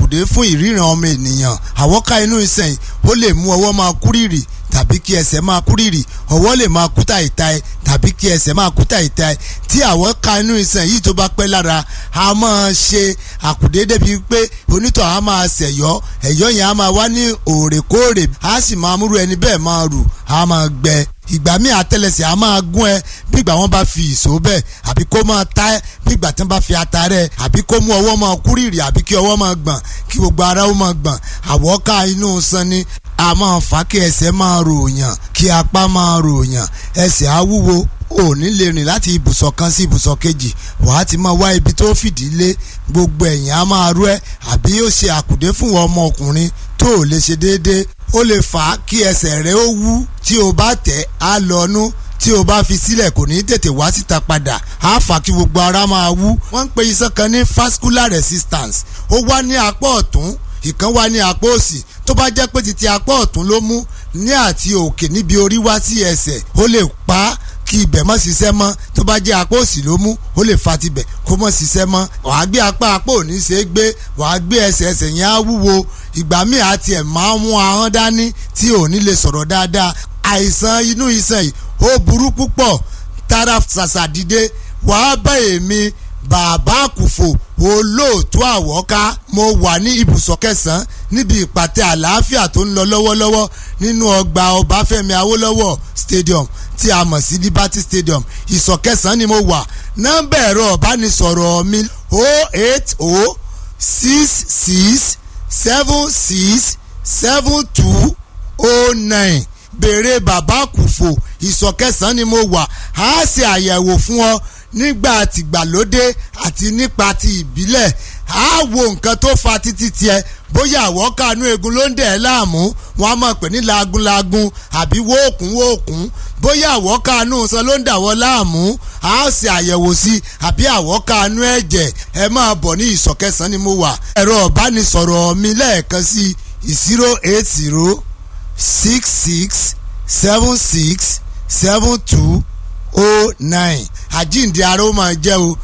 àkùdé fún ìríran ọmọ ènìyàn àwọ́ká inú iṣan yìí ó lè mú ọwọ́ máa kúrìrì tàbí kí ẹsẹ̀ máa kúrìrì ọwọ́ lè máa kú tàìtàì tàbí kí ẹsẹ̀ máa kú tàìtàì tí àwọ́ká inú iṣan yìí tó bá pẹ́ lára a máa ṣe àkùdé débi pé onítọ̀ a máa ṣẹ̀yọ́ ẹ̀yọ́ yẹn a máa wá ní òrèkóòrè a sì máa múrú ẹni bẹ́ẹ̀ máa rù a máa gbẹ ìgbà míì àtẹ́lẹsẹ̀ a máa gún ẹ bígbà wọn bá fi ìṣó bẹ́ẹ̀ àbí kó máa ta ẹ bígbà tí wọn bá fi ata rẹ àbí kó mú ọwọ́ máa kúrìrì àbí kí ọwọ́ máa gbọ̀n kí gbogbo ara ó máa gbọ̀n àwọ̀ká inú san ni a máa fà kí ẹsẹ̀ máa ròyàn kí apá máa ròyàn ẹsẹ̀ á wúwo ò ní lè rìn láti ibùsọ̀ kan sí ibùsọ̀ kejì wàá ti máa wá ibi tó fìdí lé gbogbo ẹ̀yìn á máa rú ẹ àbí ó ṣe àkùdé fún ọmọ ọkùnrin tó ò lè ṣe déédéé ó lè fà á kí ẹsẹ̀ rẹ ó wú tí o bá tẹ̀ á lọ́nú tí o bá fi sílẹ̀ kò ní tètè wá síta padà á fà kí gbogbo ara máa wú. wọ́n ń pe iṣan kan ní vascular resistance ó wá ní apá ọ̀tún ìkan wá ní apá òsì tó bá jẹ́ pé títí apá ọ̀tún ló mú ní àti òkè níbi orí wá sí ẹsẹ̀ ó lè pa á kí ibẹ̀ mọ́ ṣiṣẹ́ mọ́ tó bá jẹ́ apá òsì ló mú ó lè fa tibẹ̀ kó mọ́ ṣiṣẹ́ mọ́ wàá gbé apá apá òní ṣe é gbé wàá gbé ẹsẹ̀ ẹsẹ̀ yẹn á wúwo ìgbà míì àti ẹ̀ máa mú ahọ́n dání tí ò ní lè sọ̀rọ̀ dáadáa àìsàn inú iṣan yìí ó burú púpọ̀ tara ṣàṣà dìde wàá bá èmi bàbá àkùfò olóòtú àwọ̀ká mo wà ní ibùsọ̀ kẹsàn-án níbi ìpàtẹ àlàáfíà tó ń lọ lọ́wọ́lọ́wọ́ nínú ọgbà ọbáfẹ́mi awólọ́wọ̀ stadium tí a mọ̀ sí liberty stadium ìsọ̀ kẹsàn-án ni mo wà nọ́mbà ẹ̀rọ ọ̀bánisọ̀rọ̀ mi o eight o six six seven six seven two o nine béèrè bàbá kùfò ìsọ̀ kẹsàn-án ni mo wà á ṣe àyẹ̀wò fún ọ nígbà tìgbàlódé àti nípa ti ìbílẹ̀ á wo nǹkan tó fa títí tiẹ̀ bóyá àwọ̀ kanú egun ló ń dẹ̀ ẹ́ láàmú wọn á mọ̀ pé ní lagunlagun àbí wóòkùn wóòkùn bóyá àwọ̀ kanú san ló ń dàwọ́ láàmú á ṣe àyẹ̀wò sí àbí àwọ̀ kanú ẹ̀jẹ̀ ẹ máa bọ̀ ní ìsọ̀ kẹsàn-án ni mo wà ẹ̀rọ ọ̀bánisọ̀rọ̀ mi lẹ́ẹ̀kan sí zero eight zero six six seven six seven two oh nine àjíǹde ara ó máa jẹ́ o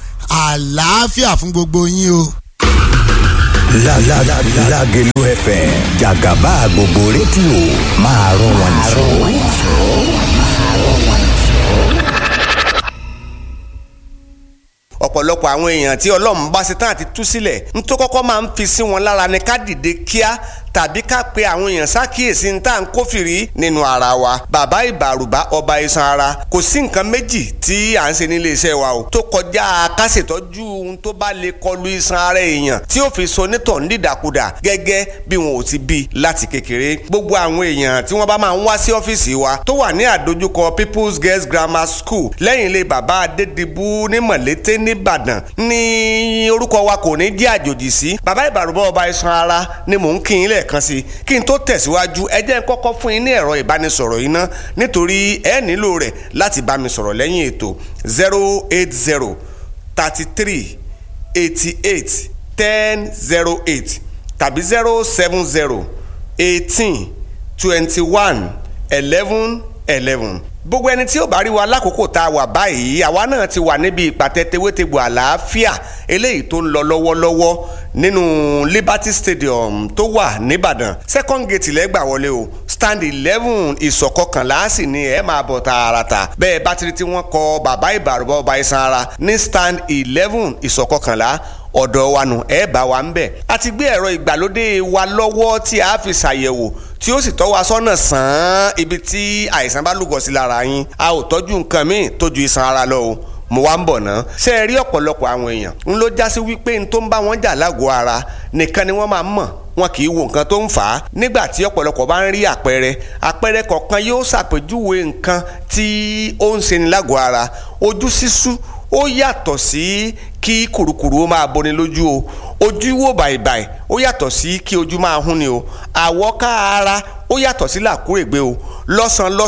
àlàáfíà fún gbogbo yín o. Lágẹ̀lú FM jàgàbá gbogbo rédíò máa rún wọn jù. ọ̀pọ̀lọpọ̀ àwọn èèyàn tí ọlọ́run bá ṣe tán àti tú sílẹ̀ ń tó kọ́kọ́ máa ń fi sí wọn lára ni ká dìde kíá tàbí ká pe àwọn èèyàn ṣàkíyèsí ní tá à ń kófìrí nínú ara wa bàbá ìbàrùbá ọba iṣan ara kò sí nǹkan méjì tí à ń ṣe nílé iṣẹ́ wa o tó kọjá ká ṣètọ́jú ohun tó bá lè kọlu iṣan ara èèyàn tí ó fi so nítọ̀ nídàkudà gẹ́gẹ́ bí wọn ò ti bí láti kékeré gbogbo àwọn èèyàn tí wọ́n bá máa ń wá sí ọ́fíìsì wa tó wà ní àdójúkọ People's Girls Grammar School lẹ́yìn ilé bàbá Adédìbú ní Mọ̀lété nìbàdàn ní orúkọ wa kò ní jẹ́ àjòjì sí bàbá ìbàrùbá ọba iṣan ara ni mò ń kí yín lẹ́ẹ̀kan sí kí n tó tẹ̀síwájú ẹ jẹ́ n kọ́kọ́ fún yín ní ẹ̀rọ ìbánisọ̀rọ̀ yìí ná nítorí ẹ nílò rẹ̀ láti bá mi sọ̀rọ̀ lẹ́yìn ètò zero eight zero thirty three eighty eight ten zero eight tàbí zero seven zero eighteen twenty one eleven eleven gbogbo ẹni tí ó bá rí wa lákòókò tá a wà báyìí àwa náà ti wà níbi ìpàtẹ tewétegbò àlàáfíà eléyìí tó ń lọ lọ́wọ́lọ́wọ́ nínú Liberty Stadium tó wà nìbàdàn second gate lẹ́gbà wọlé o stand eleven ìsọ̀kọkànlá sì ni ẹ máa bọ̀ tààràtà bẹ́ẹ̀ bá ti rí tí wọ́n kọ bàbá ìbàrúbá ọba iṣan ara ní stand eleven ìsọ̀kọkànlá ọ̀dọ̀ wa nù ẹ bá wa ń bẹ̀. a ti gbé ẹ̀rọ ìgbàlódé wa lọ́wọ́ tí a fi ṣàyẹ̀wò tí ó sì tọ́ wa sọ́nà sàn án ibi tí àìsàn bá lúgọ sí lára yín a ò tọ́jú nǹkan míì tó ju iṣan ara lọ o mo wá ń bọ̀ ná. ṣé ẹ rí ọ̀pọ̀lọpọ̀ àwọn èèyàn ń ló já sí wípé n tó ń bá wọn jà lágọ̀ọ́ ara nìkan ni wọ́n máa ń mọ̀ wọn kì í wo nǹkan tó ń fà á nígbà tí ọ̀pọ̀lọpọ̀ bá ń rí àpẹẹrẹ àpẹẹrẹ kọ̀ọ̀kan yóò ṣàpèjúwe nǹkan tí ó ń ṣe ní lágọ̀ọ́ ara ojú sísú ó yàtọ̀ sí kí kùrukùru ó máa boni lójú o ojú wò bàìbàì ó yàtọ̀ sí kí ojú máa hún ni o àwọ̀ká ara ó yàtọ̀ sí làkúrègbé o lọ́sàn lọ́sàn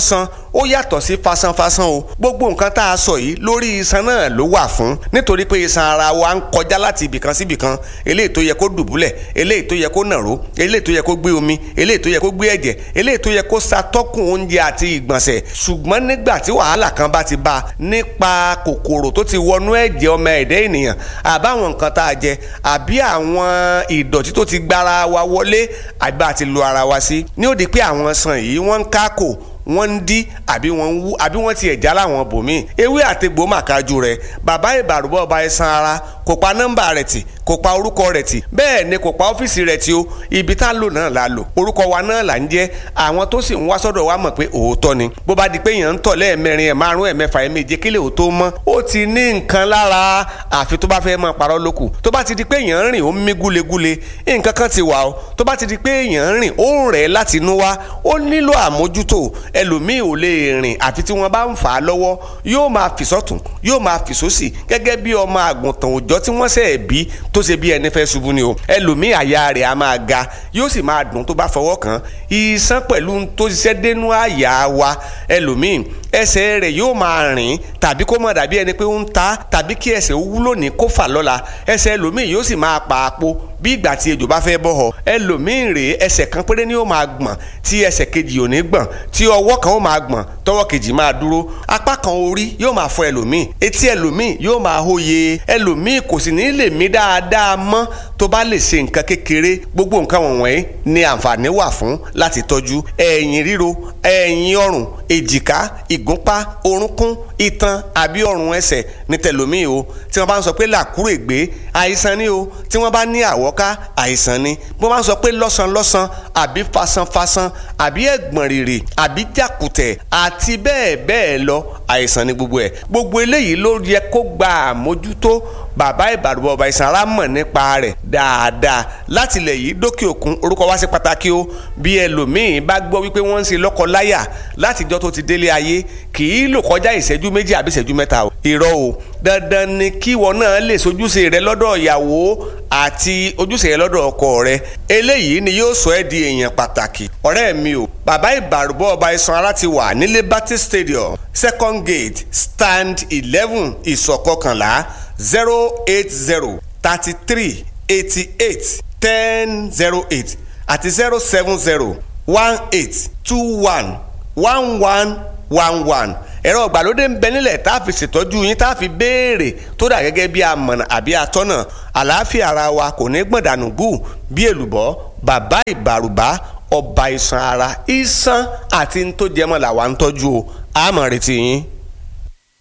ó yàtọ̀ sí fasanfasan o gbogbo nǹkan tá a sọ yìí lórí iṣan náà ló wà fún nítorí pé iṣan ara wa ń kọjá láti ibìkan sí ibìkan eléyìí tó yẹ kó dùbúlẹ̀ eléyìí tó yẹ kó nàró eléyìí tó yẹ kó gbé omi eléyìí tó yẹ kó gbé ẹ̀jẹ̀ eléyìí tó yẹ kó ṣàtọ́kùn oúnjẹ àti ìgbọ̀nsẹ̀ ṣùgbọ́n nígbà tí wàhálà kan bá ti bá a nípa kòkòrò tó ti wọnú ẹ̀jẹ̀ ọmọ ẹ̀dẹ́ ènìyàn àbáwọn nǹkan tá a jẹ àbí àwọn ìdọ̀tí tó ti gbára wa wọlé àbí àti lo ara wa sí ní ó di pé àwọn sàn yìí wọ́n ń kákò wọ́n ń dí àbí wọ́n ń wú àbí wọ́n ti ẹ̀já láwọn bòmíì ewé àtegbò màkájú rẹ̀ bàbá ìbàrúbọ̀ ọba ẹ̀sán ara kò pa nọ́mbà rẹ̀ tì kò pa orúkọ rẹ̀ tì bẹ́ẹ̀ ni kò pa ọ́fíìsì rẹ̀ tì o ibi tá a lò náà la lò orúkọ wa náà là ń jẹ́ àwọn tó sì ń wá sọ́dọ̀ wa mọ̀ pé òótọ́ ni bó bá di pé èèyàn ń tọ̀ lẹ́ẹ̀mẹrin ẹ̀ márùn ẹ̀ mẹ́fà ẹ̀ méje kílẹ̀ ò tó mọ́ ó ti ní nǹkan lára àfi tó bá fẹ́ máa parọ́ lókù tó bá ti di pé èèyàn ń rìn ó ń mí gúlegúle nǹkan kan ti wà o tó bá ti di pé èèyàn ń rìn ó ń rẹ̀ láti inú wá ó nílò àmójútó ẹlòmíì ò lè rìn àfi tí wọ́n bá ń fà á lọ́wọ́ yóò máa fì sọ́tún yóò máa fì sósì gẹ́gẹ́ bí ọmọ àgùntàn òòjọ́ tí wọ́n ṣẹ̀ bí tó ṣe bí ẹni fẹ́ ṣubú ni o ẹlòmíì àyà rẹ̀ á máa ga yóò sì máa dùn tó bá fọwọ́ kàn iṣan pẹ̀lú tó ṣiṣẹ́ dénú àyà wa ẹlòmíì ẹsẹ̀ rẹ̀ yóò máa rìn tàbí kó má dàbí ẹni pé ó ń ta tàbí kí ẹsẹ̀ ó wúlò ní kó fà lọ́la ẹsẹ̀ ẹlòmíì yóò sì máa pa àpò bí ìgbà tí ejò bá fẹ́ bọ́ họ ẹlòmíì rèé ẹsẹ̀ kan péré ni ó máa gbọ̀n tí ẹsẹ̀ kejì ò ní gbọ̀n tí ọwọ́ kan ó máa gbọ̀n tọwọ́ kejì máa dúró apá kan orí yóò máa fọ ẹlòmíì etí ẹlòmíì yóò máa hóye ẹlòmíì kò sì ní lè mí dáadáa mọ́ tó bá lè ṣe nǹkan kékeré gbogbo nǹkan wọ̀nyí ni àǹfààní wà fún láti tọ́jú ẹ̀yìn ríro ẹ̀yìn ọrùn èjìká ìgúnpá orúnkún itan àbí ọrùn ẹsẹ̀ ní tẹlòmíì o tí wọ́n bá ń sọ pé làkúrègbé àìsàn ni o tí wọ́n bá ní àwọ́ká àìsàn ni bí wọ́n bá ń sọ pé lọ́sànlọ́sàn àbí fasanfasan àbí ẹ̀gbọ̀n rìrì àbí jàkùtẹ̀ àti bẹ́ẹ̀ bẹ́ẹ̀ lọ àìsàn ni gbogbo ẹ̀ gbogbo eléyìí ló yẹ kó gba àmójútó bàbá ìbàdàn ọba ìsàn ara mọ̀ nípa rẹ̀ dáadáa láti ilẹ̀ yìí dókè òkun orúkọ wá sí pàtàkì o bí ẹlòmíín bá gbọ́ wípé wọ́n ń ṣe lọ́kọ-láyà látijọ́ tó ti délé ayé kì í lò kọjá ìṣẹ́jú méjì àbí ìṣẹ́jú mẹ́ta o irọ́ o dandan ni kí ìwọ náà lè sojúṣe rẹ lọ́dọ̀ ìyàwó àti ojúṣe rẹ lọ́dọ̀ ọkọ rẹ eléyìí ni yóò sọ ẹ́ di èèyàn pàtàkì ọ̀rẹ́ mi o bàbá ìbàrúbọ̀ ọba isan ara ti wà ní liberty stadium second gate stand eleven ìsọ̀kọkànlá zero eight zero thirty three eighty eight ten zero eight àti zero seven zero one eight two one one one one one ẹ̀rọ ìgbàlódé ń bẹ nílẹ̀ tá a fi ṣètọ́jú yín tá a fi béèrè tó dà gẹ́gẹ́ bí amọ̀nà àbí atọ́nà àlàáfíà ara wa kò ní gbọ̀dánù gù bí èlùbọ́ bàbá ìbàrùbá ọba iṣan ara iṣan àti ntòjẹmọ́ làwa ń tọ́jú o àmọ̀ retí yín.